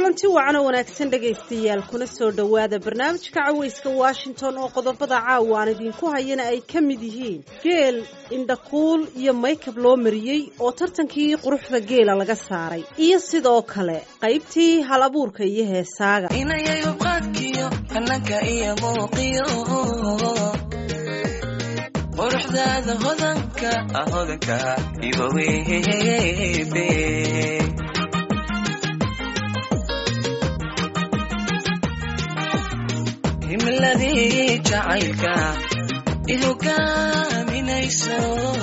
kulanti wacan oo wanaagsan dhegaystayaal kuna soo dhowaada barnaamijka cawayska washington oo qodobada caawa aan idinku hayana ay ka mid yihiin geel indhakuul iyo maykab loo mariyey oo tartankii quruxda geela laga saaray iyo sidoo kale qaybtii hal abuurka iyo heesaaga inayayo qaadkiyo hananka iyo muuqiyo quruxdaada hodanka hodanka ibawebe himiladii jacaylka ihogaaminayso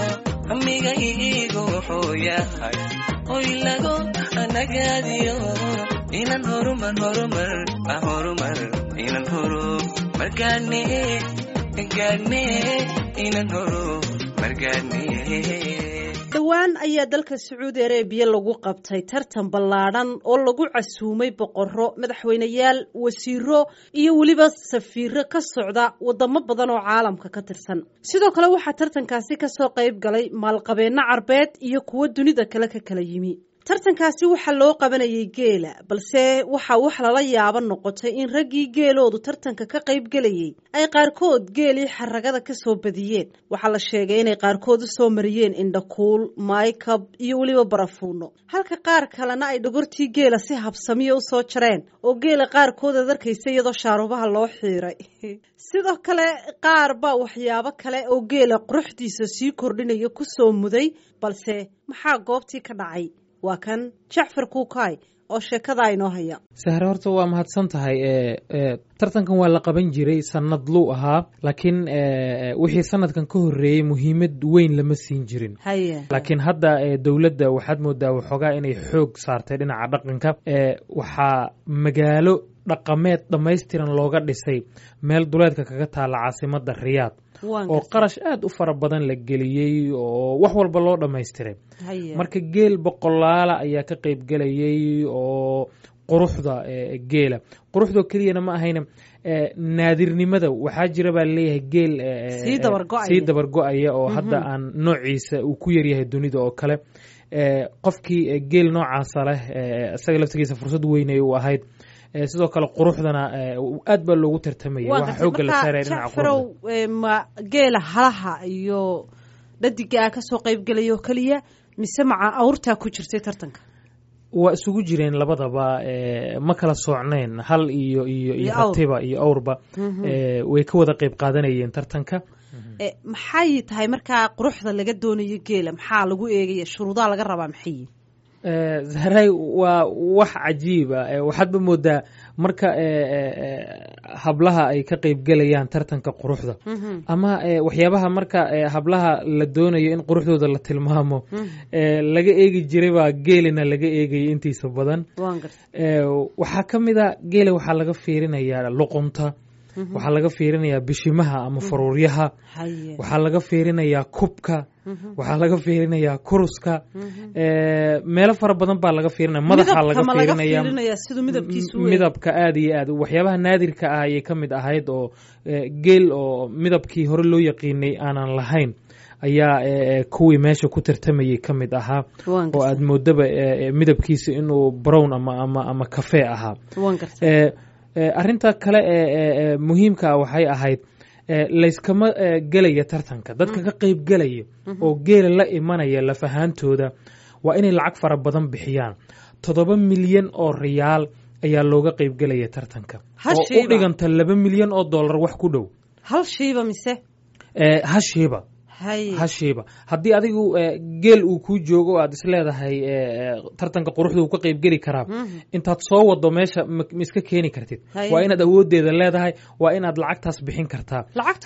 amiga iigu wuxuu yahay oy lagu nagaadiyo inan horumar horumar horumar inan horumar gaadne gaadne inan horumar gaadne dhowaan ayaa dalka sacuudi areebiya lagu qabtay tartan ballaadhan oo lagu casuumay boqorro madaxweyneyaal wasiiro iyo weliba safiiro ka socda wadamo badan oo caalamka ka tirsan sidoo kale waxaa tartankaasi kasoo qayb galay maalqabeenno carbeed iyo kuwo dunida kale ka kala yimi tartankaasi waxaa loo qabanayay geela balse waxaa wax lala yaabo noqotay in raggii geeloodu tartanka ka qayb gelayay ay qaarkood geelii xaragada ka soo badiyeen waxaa la sheegay inay qaarkood u soo mariyeen indhakuul maykab iyo weliba barafuuno halka qaar kalena ay dhogortii geela si habsamiya u soo jareen oo geela qaarkood ad arkaysa iyadoo shaarubaha loo xiiray sidoo kale qaar baa waxyaabo kale oo geela quruxdiisa sii kordhinaya ku soo muday balse maxaa goobtii ka dhacay waa kan jacfar kuukay oo sheekadaa inoo haya sahre horta waa mahadsan tahay tartankan waa la qaban jiray sanad luu ahaa laakiin wixii sanadkan ka horreeyey muhiimad weyn lama siin jirin haye laakiin hadda dowladda waxaad moodaa waxoogaa inay xoog saartay dhinaca dhaqanka waxaa magaalo dhaqameed dhammaystiran looga dhisay meel duleedka kaga taalla caasimadda riyaad oo qarash aad u fara badan la geliyey oo wax walba loo dhammaystiray marka geel boqolaala ayaa ka qayb gelayay oo quruxda geela quruxdoo keliyana ma ahayna naadirnimada waxaa jira baa leeyahay geel sii dabargo-aya oo hadda aan noociisa uu ku yaryahay dunida oo kale qofkii geel noocaasa leh isaga laftigiisa fursad weynay u ahayd sidoo kale quruxdana aad baa loogu tartamaya waxa xooga la saaraya dhinaca quruxda ma geela halaha iyo dhadiga ka soo qayb gelaya oo keliya mise maca awrtaa ku jirtay tartanka waa isugu jireen labadaba ma kala soocnayn hal iyo iyo iyo ratiba iyo awrba way ka wada qayb qaadanayeen tartanka maxay tahay markaa quruxda laga doonayo geela maxaa lagu eegaya shuruudaha laga rabaa maxay zahray waa wax cajiiba waxaadba moodaa marka hablaha ay ka qayb gelayaan tartanka quruxda ama waxyaabaha marka hablaha la doonayo in quruxdooda la tilmaamo laga eegi jiray baa geelina laga eegaya intiisa badan waxaa ka mid a geela waxaa laga fiirinayaa luqunta waxaa laga fiirinayaa bishimaha ama faruuryaha waxaa laga fiirinayaa kubka waxaa laga fiirinayaa kuruska meelo fara badan baa laga fiirinaya madaxa laga fiirinaya midabka aad iyo aad waxyaabaha naadirka ah ayay ka mid ahayd oo geel oo midabkii hore loo yaqiinay aanan lahayn ayaa kuwii meesha ku tartamayay ka mid ahaa oo aad moodaba midabkiisa inuu brown ama ama ama kafee ahaa arrinta kale ee muhiimka ah waxay ahayd layskama gelaya tartanka dadka ka qayb gelaya oo geela la imanaya lafahaantooda waa inay lacag fara badan bixiyaan toddoba milyan oo riyaal ayaa looga qayb gelaya tartanka oo u dhiganta laba milyan oo dollar wax ku dhow hal shiiba mise hashiiba hashiiba haddii adigu geel uu kuu joogo o aad isleedahay tartanka quruxda uu ka qayb geli karaa intaad soo wado meesha ma iska keeni kartid waa inaad awoodeeda leedahay waa inaad lacagtaas bixin kartaa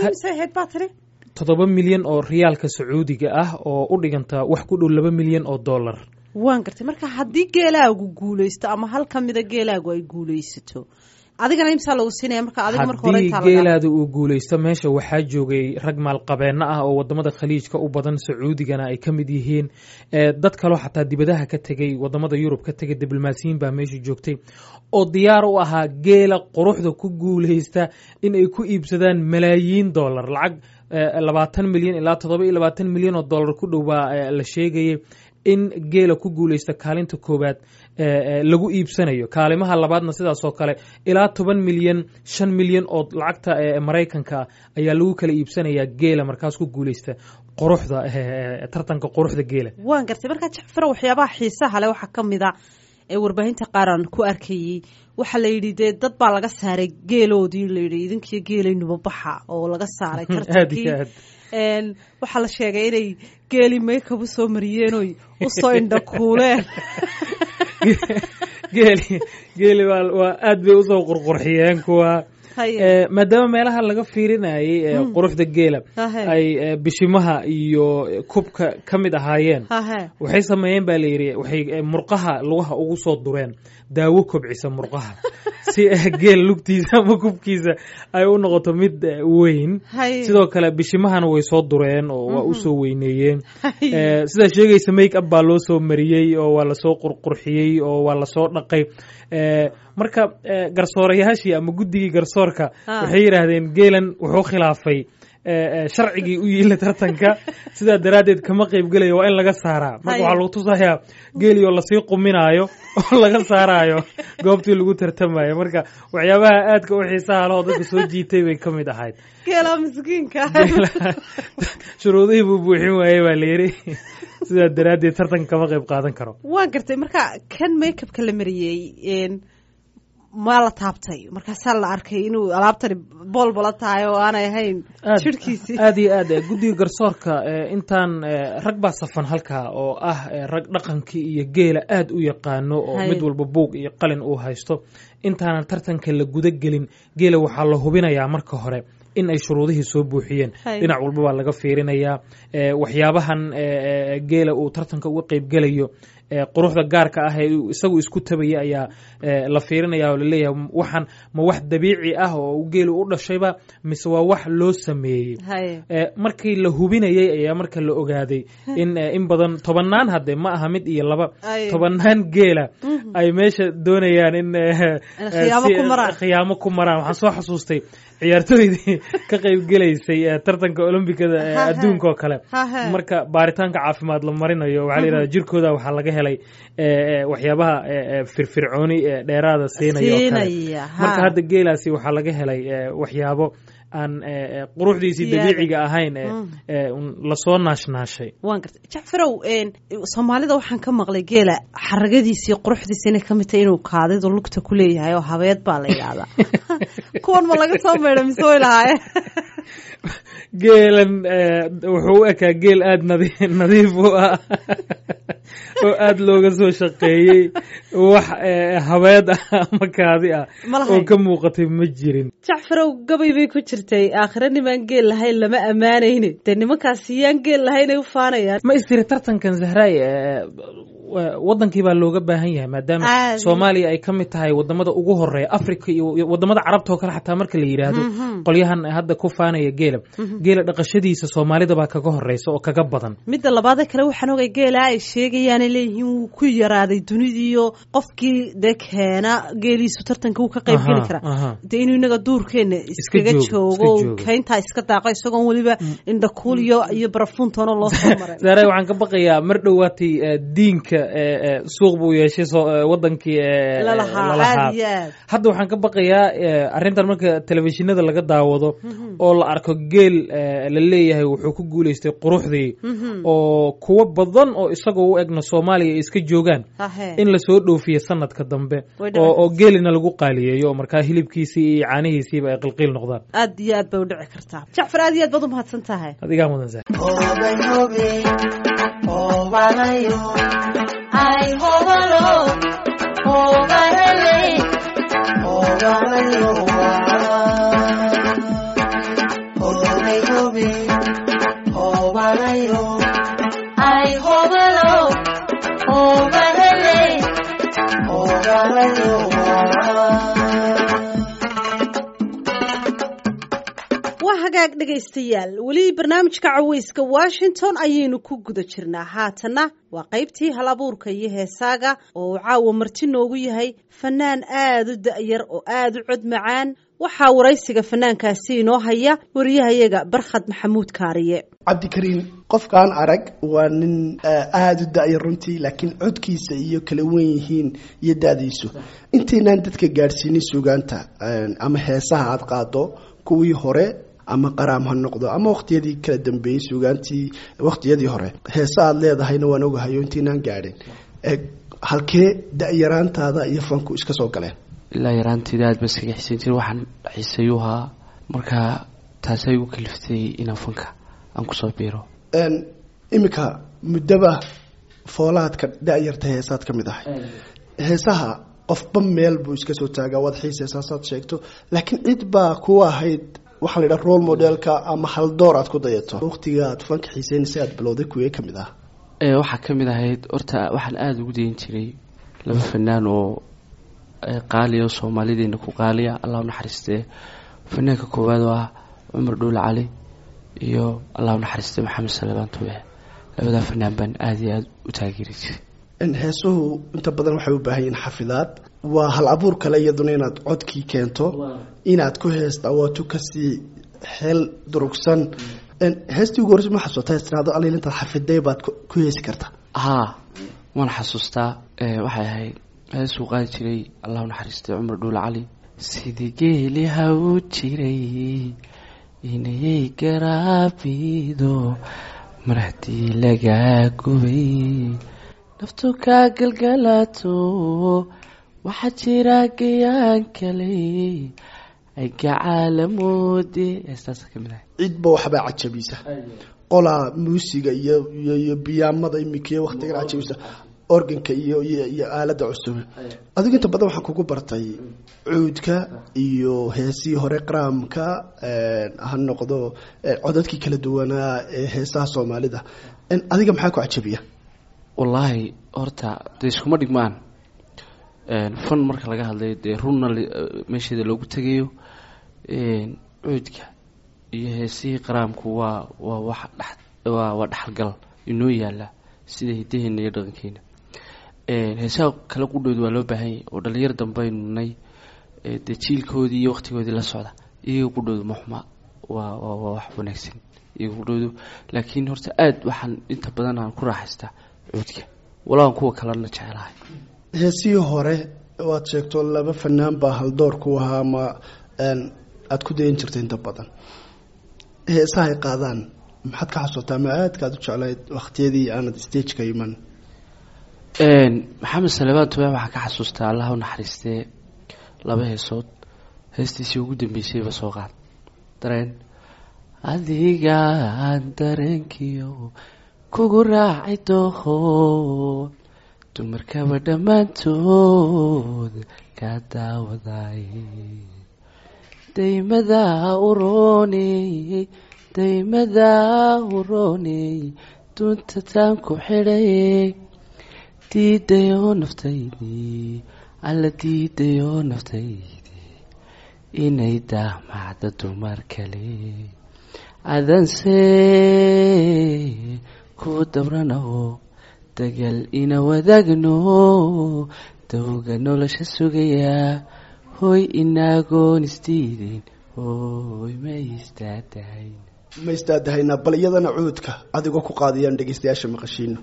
toddoba milyan oo riyaalka sacuudiga ah oo u dhiganta wax ku dhow laba milyan oo dollar waan gartay marka haddii geelaagu guulaysto ama hal ka mida geelaagu ay guulaysato adigana imsaa lagu siinaya marka adiga marka hore haddii geelaada uu guulaysto meesha waxaa joogay rag maalqabeenno ah oo wadamada khaliijka u badan sacuudigana ay ka mid yihiin dad kaloo xataa dibadaha ka tegey wadamada yurub ka tegay diblomaasiyiin baa meesha joogtay oo diyaar u ahaa geela quruxda ku guulaysta in ay ku iibsadaan malaayiin dollar lacag labaatan milyan ilaa toddoba iyo labaatan milyan oo dollar ku dhow baa la sheegayay in geela ku guuleysta kaalinta koowaad lagu iibsanayo kaalimaha labaadna sidaasoo kale ilaa toban milyan shan milyan oo lacagta maraykanka ah ayaa lagu kala iibsanayaa geela markaas ku guuleysta quruxda tartanka quruxda geela waan gartay markaa jacfar waxyaabaha xiisaha leh waxaa ka mid a ee warbaahinta qaaraan ku arkayey waxaa la yidhi dee dad baa laga saaray geeloodii layidhi idinkiyo geelaynuba baxa oo laga saaray tartankii waxaa la sheegay inay geeli maykab u soo mariyeen oy usoo indhakuuleen geeli geeli waa aad bay usoo qurqurxiyeen kuwa maadaama meelaha laga fiirinayay quruxda geela ay bishimaha iyo kubka ka mid ahaayeen waxay sameeyeen baa layidhi waxay murqaha lugaha ugu soo dureen daawo kobcisa murqaha si geel lugtiisa ama kubkiisa ay u noqoto mid weyn sidoo kale bishimahana way soo dureen oo waa usoo weyneeyeen sidaa sheegaysa make up baa loo soo mariyey oo waa lasoo qurqurxiyey oo waa lasoo dhaqay marka garsoorayaashii ama guddigii garsoorka waxay yidhaahdeen geelan wuxuu khilaafay sharcigii u yiila tartanka sidaa daraaddeed kama qaybgelaya waa in laga saaraa marka waxaa lagu tusayaa geeli oo lasii quminaayo oo laga saaraayo goobtii lagu tartamayo marka waxyaabaha aadka u xiisaha lehoo dadka soo jiitay bay ka mid ahayd geela miskiinka shuruudihii buu buuxin waayey baa layidhi sidaa daraaddeed tartanka kama qayb qaadan karo waan gartay marka kan makeupka la mariyey maa la taabtay markaasaa la arkay inuu alaabtani boolbola tahay oo aanay ahayn jirhkiisii aad iyo aad guddiga garsoorka intaan rag baa safan halkaa oo ah rag dhaqankii iyo geela aad u yaqaano oo mid walba buug iyo qalin uu haysto intaanan tartanka la guda gelin geela waxaa la hubinayaa marka hore in ay shuruudihii soo buuxiyeen dhinac walba baa laga fiirinayaa waxyaabahan geela uu tartanka uga qeybgelayo quruxda gaarka ah ee isagu isku tabaya ayaa la fiirinaya oo laleeyahay waxaan ma wax dabiici ah oo geelu u dhashayba mise waa wax loo sameeyey markii la hubinayey ayaa marka la ogaaday in in badan tobannaan hadde ma aha mid iyo laba tobannaan geela ay meesha doonayaan in khiyaamo ku maraan waxaan soo xasuustay ciyaartooydii ka qaybgelaysay tartanka olombikada adduunka oo kale marka baaritaanka caafimaad la marinayo waxaa la yidhahda jirkooda waxaa laga helay waxyaabaha firfircooni dheeraada siinaya oo kale marka hadda geelaasi waxaa laga helay waxyaabo aan quruxdiisii dabiiciga ahayn lasoo naashnaashay waan gartay jacfarow soomaalida waxaan ka maqlay geela xaragadiisii quruxdiisa inay ka mid tahay inuu kaadidu lugta ku leeyahay oo habeed baa la yidhaahdaa kuwan ma laga soo meydha mise way lahaaye geelan wuxuu u ekaa geel aada nadi nadiif u ah oo aada looga soo shaqeeyey wax habeed ah ama kaadi ah oo ka muuqatay ma jirin jacfarow gabay bay ku jirtay aakhire nimaan geel lahayn lama ammaanayne dee nimankaasi yaan geel lahaynay u faanayaan ma istiri tartankan zahraay wadankii baa looga baahan yahay maadaama soomaaliya ay ka mid tahay wadamada ugu horeeya africa iyo wadamada carabta oo kale xataa marka la yidhaahdo qolyahan hadda ku faanaya geela geela dhaqashadiisa soomaalida baa kaga horeysa oo kaga badan midda labaadee kale waxaan ogay geela ay sheegayaanay leeyihiin wuu ku yaraaday dunidiiyo qofkii dee keena geeliisu tartanka wuu ka qayb geli karaa dee inuu inaga duurkeena iskaga joogo kayntaa iska daaqo isagoon weliba indhakuul iyo iyo barafuuntoona loo soo maray saare waxaan ka baqayaa mar dhowaatay diinka suuq buu yeeshay wadankii lalahaa hadda waxaan ka baqayaa arrintan marka telefishinada laga daawado oo la arko geel la leeyahay wuxuu ku guuleystay quruxdii oo kuwo badan oo isagoo u egna soomaaliya ay iska joogaan in lasoo dhoofiyo sanadka dambe oo geelina lagu qaaliyeeyo oo markaa hilibkiisii iyo caanihiisiiba ay qilqiil noqdaan aad iyo aad bay u dhici kartaa jacfar aad iyo aad baad u mahadsan tahay adigaa mudan sa Ay, hobalo, hobalele, hobalayo, hobe, hobe, hobalayo. Ay, hobalo, hobalele, hobalayo. waa hagaag dhegaystayaal weli barnaamijka caweyska washington ayaynu ku guda jirnaa haatanna waa qaybtii hal abuurka iyo heesaaga oo uu caawa marti noogu yahay fanaan aada u da-yar oo aada u cod macaan waxaa waraysiga fanaankaasi inoo haya wariyahayaga barkhad maxamuud kaariye cabdikariin qofkaan arag waa nin aada u da-ya runtii laakiin codkiisa iyo kala wen yihiin iyo da-diisu intaynaan dadka gaadhsiinin sugaanta ama heesaha aada qaado kuwii hore ama qaraam ha noqdo ama waqtiyadii kala dambeeyey sugaantii waqtiyadii hore heese aada leedahayna waan ogahayo intaynaan gaadhin halkee da-yaraantaada iyo fanku iska soo galeen ilaa yaraanteyda aad ba iskaga xiisan jira waxaan xiisayuhaa markaa taasay igu kaliftay inaan fanka aan kusoo biiro iminka muddaba foolaadka da-yarta heesaad ka mid ahay heesaha qofba meel buu iska soo taagaa waad xiiseysasaad sheegto laakiin cid baa kuwa ahayd waxaa la yidhaha role modelka ama haldoor aad ku dayato waqtiga aad fanka xiiseynaysa aad bilowday kuwee ka mid ah waxaa ka mid ahayd horta waxaan aada ugu dayin jiray laba fanaan oo qaaliya oo soomaalideena ku qaaliya allah u naxariistee fanaanka koowaad oo ah cumar dhuule cali iyo allah u naxariistee maxamed salebaan tube labadaa fanaan baan aada iyo aada u taageeri jiray heesuhu inta badan waxay u baahan yihiin xafidaad waa hal abuur kale iyaduna inaad codkii keento inaad ku heesta waato kasii xeel durugsan heestii ugu horeysa ma xasuuta heestiraado alil intaad xafiday baad ku heesi karta haa waan xasuustaa waxay ahayd heesuu qaadi jiray allah u naxariistay cumar dhuule cali sidii geeli ha u jiray inayay garaabido mar haddii lagaa gubay naftu kaa galgalaato waxaa jira gayaan kale ay gacaalamoode heestaasa ka mid ahay cidba waxbaa cajabisa qolaa muusiga iyo iyo biyaamada imika waktigan cajabisa organka iyo iyo aalada cusub adigu inta badan waxaan kugu bartay cuudka iyo heesihii hore qaraamka ha noqdo codadkii kala duwanaa ee heesaha soomaalida adiga maxaa ku cajabiya wallaahi horta dee iskuma dhigmaan fan marka laga hadlayo dee runna meesheeda loogu tegayo cuudka iyo heesihii qaraamku waa waa wax dhex waa waa dhexalgal inoo yaala sida hidaheena iyo dhaqankeena heesaha kala qudhooda waa loo baahanyay oo dhalinyar dambaynu nay dee jiilkoodii iyo waqtigoodii la socda iyaga qudhoodu maxuma waa waa waa wax wanaagsan iyaga qudhoodu laakiin horta aada waxaan inta badan aan ku raaxaystaa cuudka walaan kuwa kalena jecelahay heesihii hore waad sheegto laba fanaan baa haldoor ku ahaa ama aada ku dayan jirta inta badan heesaha ay qaadaan maxaad ka xasuutaa ma aadkaad u jeclayd waqtiyadii aanad stageka iman maxamed salebaan tube waxaa ka xasuustaa allah u naxariistee laba heesood heestiisii ugu dambeysayba soo qaad dareen adigaan dareenkiyo kugu raacay dooho dumarkaba dhammaantood kaa daawaday daymadaa urooney daymadaa urooney dunta taan ku xidhay diidayoo naftaydii alla diidayoo naftaydii inay daamacda dumar kale adanse ku dabranaho dagal ina wadaagno dawga nolosha sugayaa hoy inaagoon isdiideen hoy ma istaadahayn ma istaadahaynaa bal iyadana cuudka adigoo ku qaadiyaan dhegeystayaasha maqashiino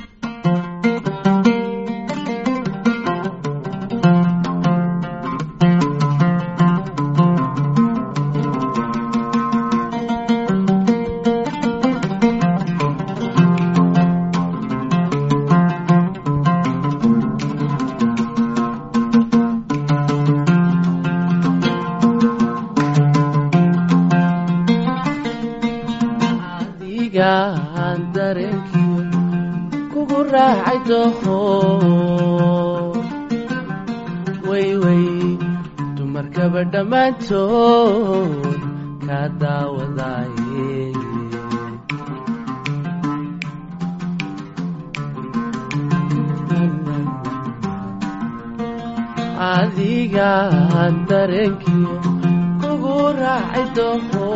adigaan dareenkiyo kugu raacay dooho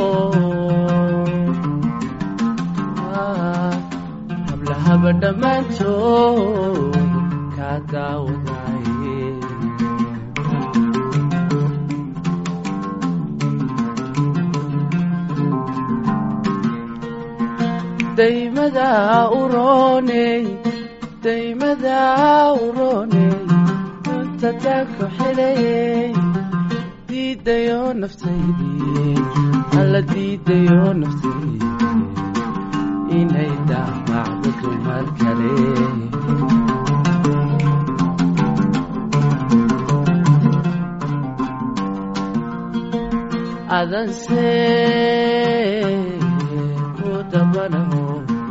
hablahaba dhammaantood kaa daawadaye daymada urooney daymada urooney runtataanku xidhayey diidayo naftaydii alla diidayo naftaydii inay daafacdo dumar kale adanse ku dabanaho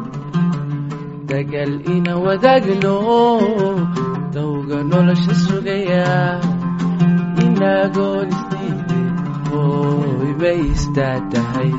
dagal ina wadaagno dawga nolosha sugaya inagoon isdiide hoy bay istaatahay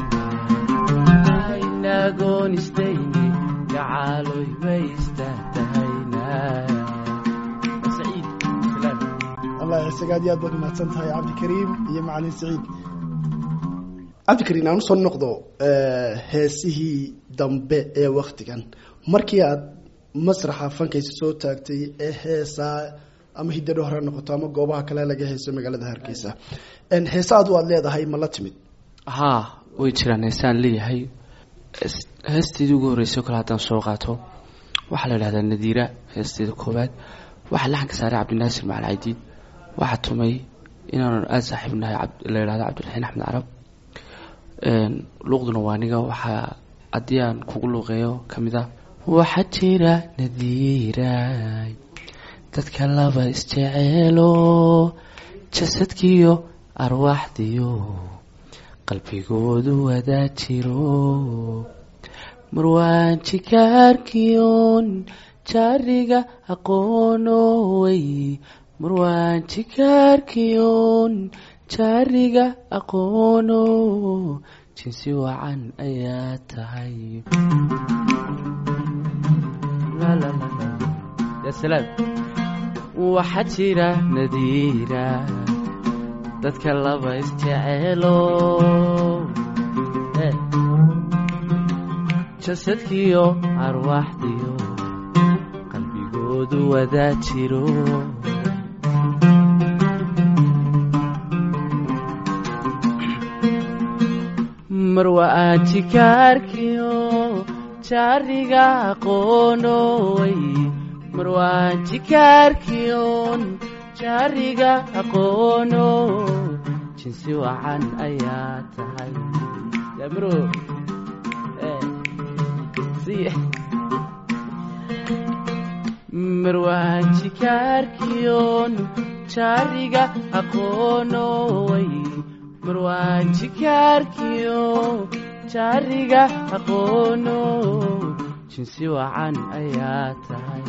inagoon isdayne gacaaloy bay istaatahayna saciid filan allah isaga aad iyo aad baad umahadsan tahay cabdikariim iyo macalin saciid cabdikariim aan usoo noqdo heesihii dambe ee waktigan markii aad masraxa fankaysa soo taagtay ee heesaa ama hidadho hore noqoto ama goobaha kale laga heeso magaalada hargeysa heesa adu aad leedahay ma la timid haa way jiraan heesaan leeyahay Hees- heesteedii ugu horreysay oo kale haddaan soo qaato waxaa la idhahdaa nadiira heesteeda koowaad waxaa laxanka saaray cabdinaasir macal caydiid waxaa tumay inaanu aada saaxiib nahay cab- la idhahdo cabdiraxiin axmed carab Een, luuqduna waa aniga waxaa haddii aan kugu luuqeeyo ka mid ah waxaa jira nadiiray dadka laba isjeceelo jasadkiyo arwaaxdiyo qalbigoodu wadaa jiro marwaan jikaarkiyon jaariga aqoonowey marwaan jikaarkiyon jaariga aqoono jinsi wacan ayaa tahay La, la, la, la. Ya salaam. waxaa jira nadiira dadka laba isjeceelo Eh. jasadkiyo arwaaxdiyo qalbigoodu wadaa jiro marwa aan jikaarkiyo jaariga aqoonowey marwaan jikaarkiyon jaariga aqoono jinsi wacan ayaa tahay damro Eh, si- marwaan jikaarkiyon jaariga aqoonowey marwaan jikaarkiyo jaariga aqoono jinsi wacan ayaa tahay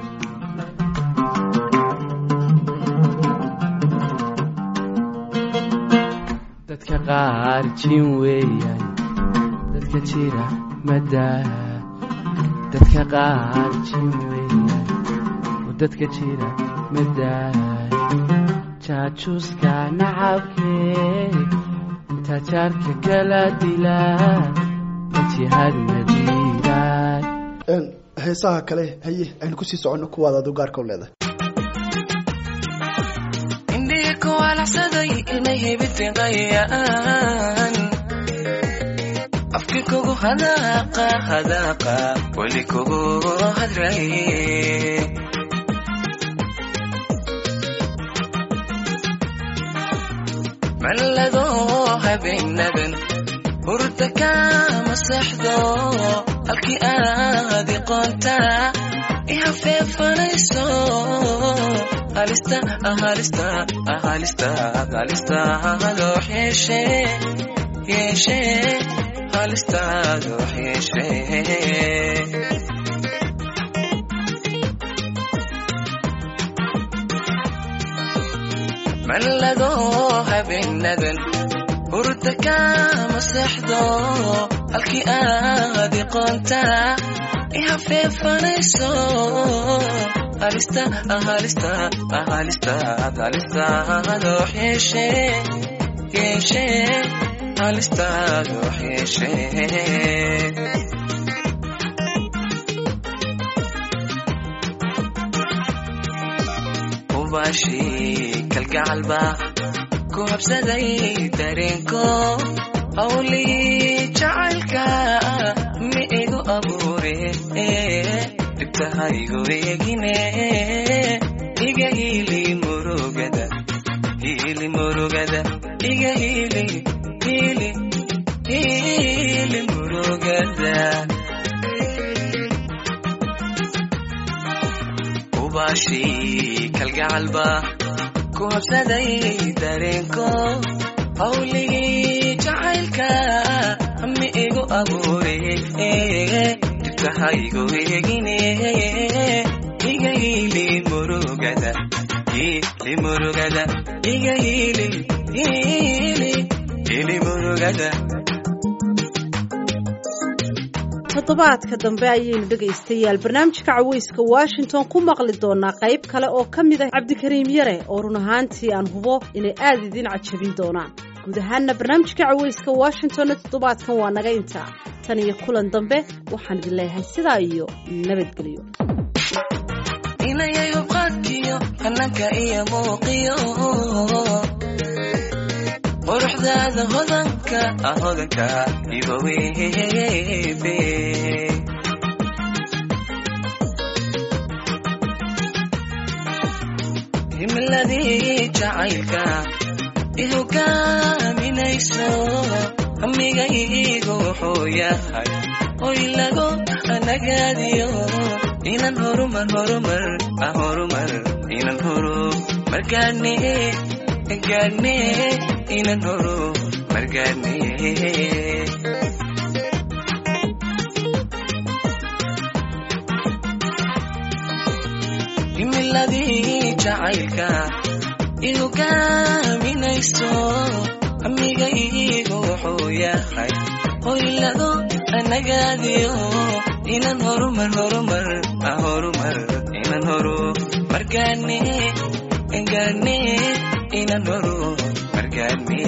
dadka qaar jin weeyaan dadka jira madaa dadka qaar jin weeyaan oo dadka jira madaa jaajuuska nacabkee intaa jaarka kala dilaa majihaad madiidaay heesaha kale haye aynu kusii soconno kuwaad adu gaarka u leedahay indhihi ku walacsaday inay hebitiqayaan afki kugu hadaaqa hadaaqa weli kugu hadraye mallado habeenadan hurda kama sexdo halkii aad iqoonta ihafeefanayso halista halista halista halista loo yeeshe yeeshe halista loo yeeshe mallado habeenadan hurda kama sexdo halkii aad iqoonta ihafeefanayso halista halista halista halista loo yeeshe yeeshe halista loo yeeshe ubaashi kalgacalba ku habsaday dareenko hawlii jacaylka mi igu abuur dhibtahaygu eegine iga hiili murugada hiili murugada iga hiili hiili hiili murugada ubaashii kalgacalba ku habsaday dareenko hawligii jacaylka mi igu abuure dhibtahaygu eegine iga hiili murugada hiili murugada iga hiili hiili hiili murugada toddobaadka dambe ayaynu dhegaystayaal barnaamijka caweyska washington ku maqli doonaa qayb kale oo ka mid ah cabdikariim yare oo run ahaantii aan hubo inay aada idin cajabin doonaan guud ahaanna barnaamijka caweyska washingtonna toddobaadkan waa naga intaa tan iyo kulan dambe waxaan idin leeyahay sidaa iyo nabadgelyo inayayo qaadkiyo hananka iyo muuqiyo quruxdaada hodanka ah hodanka ibaweebe himiladii jacaylka ihogaaminayso amigaygu wuxuu yahay oy lago nagaadiyo inan horumar horumar ah horumar inan horu margaane gaane inan horu margaane himiladii jacaylka ihogaaminayso amigaygu wuxuu yahay hoylado anagaadiyo inan horumar horumar ah horumar inan horu margaane gaane inan horu margaane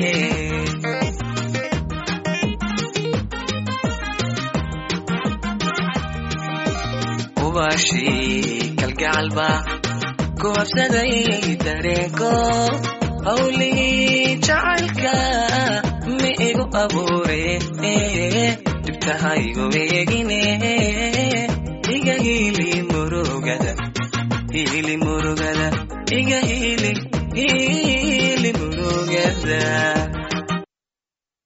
ubaashii kalgacalba ku habsaday dareenko hawligii jacaylka mi igu abuure dhibtahaygu eegine iga hiili murugada hiili murugada iga hiili hiili murugada